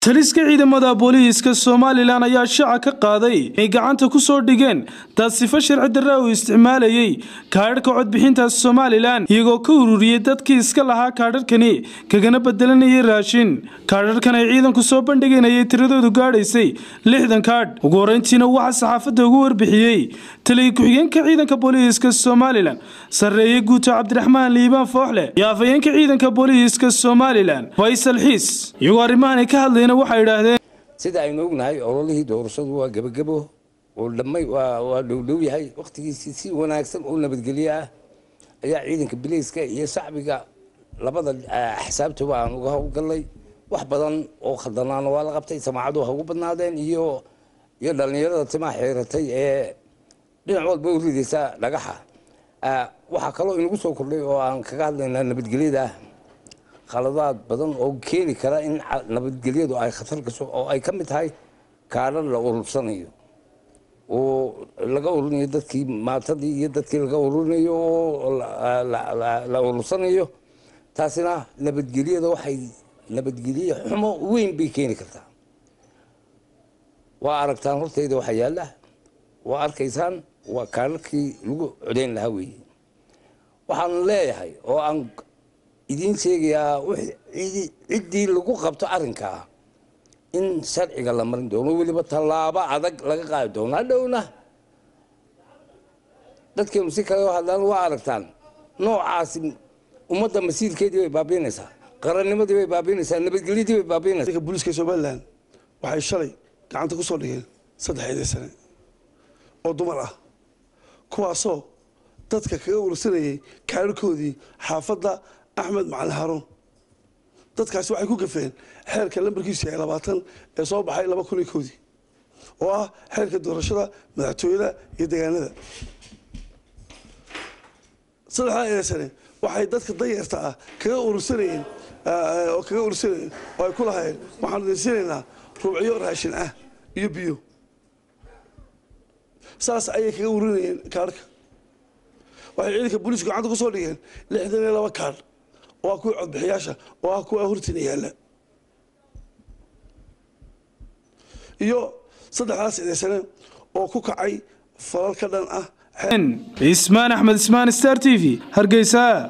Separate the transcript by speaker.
Speaker 1: taliska ciidamada booliiska somalilan ayaa shaaca ka qaaday inay gacanta ku soo dhigeen dad sifo sharci darra uu isticmaalayey kaadharhka codbixinta somalilan iyagoo ka ururiyey dadkii iska lahaa kaadharhkani kagana bedelanayay raashin kaadharhkan ay ciidanku soo bandhiganayay tiradoodu gaadhaysay lixdan kaadh ugu horeyntiina waxaa saxaafadda ugu warbixiyey taliya ku-xigeenka ciidanka booliiska somalilan sarreeye guuto cabdiraxmaan liibaan fooxle iyo afhayeenka ciidanka booliiska somalilan faysal xiis iyagoo arrimahan ka hadlayna waxay idhaahdeen
Speaker 2: sida aynu ognahay ololihii doorashadu waa gebagebo oo dhammay waa dhowdhow yahay wakhtigiisii si wanaagsan oo nabadgelyo ah ayaa ciidanka bileyska iyo shacbiga labada axsaabtaba aan uga howlgallay wax badan oo khaldanaana waa la qabtay samaacadu ha ugu badnaadeen iyo iyo dhallinyarada timaa xeeratay ee dhinac walba u ridaysa dhagaxa waxaa kaloo inagu soo kordhay oo aan kaga hadlaynaa nabadgelyada khaladaad badan oo keeni kara in nabadgelyadu ay khatar gasho oo ay ka mid tahay kaadhar la urursanayo oo laga ururinayo dadkii maatadii iyo dadkii laga ururinayo oo la urursanayo taasina nabadgelyada waxay nabadgelye xumo weyn bay keeni kartaa waa aragtaan hortayda waxa yaalla waa arkaysaan waa kaadharkii lagu codayn lahaa weeye waxaan leeyahay oo aan idiin sheegayaa ciddii lagu qabto arrinkaa in sharciga la marin doono weliba tallaabo adag laga qaadi doono hadhowna dadkeenu si kale hadlaan waa aragtaan noocaasi ummadda masiirkeedii bay baabiinaysaa qarannimadii bay baabiinaysaa nabadgelyadii bay baabiinaysaa
Speaker 3: booliiska somalilan waxay shalay gacanta ku soo dhigeen saddexeedii sane oo dumar ah kuwaasoo dadka kaga urursanayay kaadharkoodii xaafadda axmed macalin haruun dadkaasi waxay ku gafeen xeerka lambarkiisu yahay labaatan ee soo baxay laba kun iyo kowdii oo ah xeerka doorashada madaxtooyada iyo deegaanada saddexdaa eedsane waxay dadka danyarta ah kaga urursanayeen oo kaga urursanayeen oo ay ku lahaayeen waxaanu idinsinaynaa rubciyo raashin ah iyo biyo saas ayay kaga ururinayeen kaadhka waxay ciidanka booliisku gacanta ku soo dhigeen lixdan iyo laba kaadh oo ah kuwa codbixiyaasha oo ah kuwa hortina yaalla iyo saddexdaas eedaysane oo ku kacay falal ka dhan ah
Speaker 1: ismaan axmed ismaan star t v hargeysa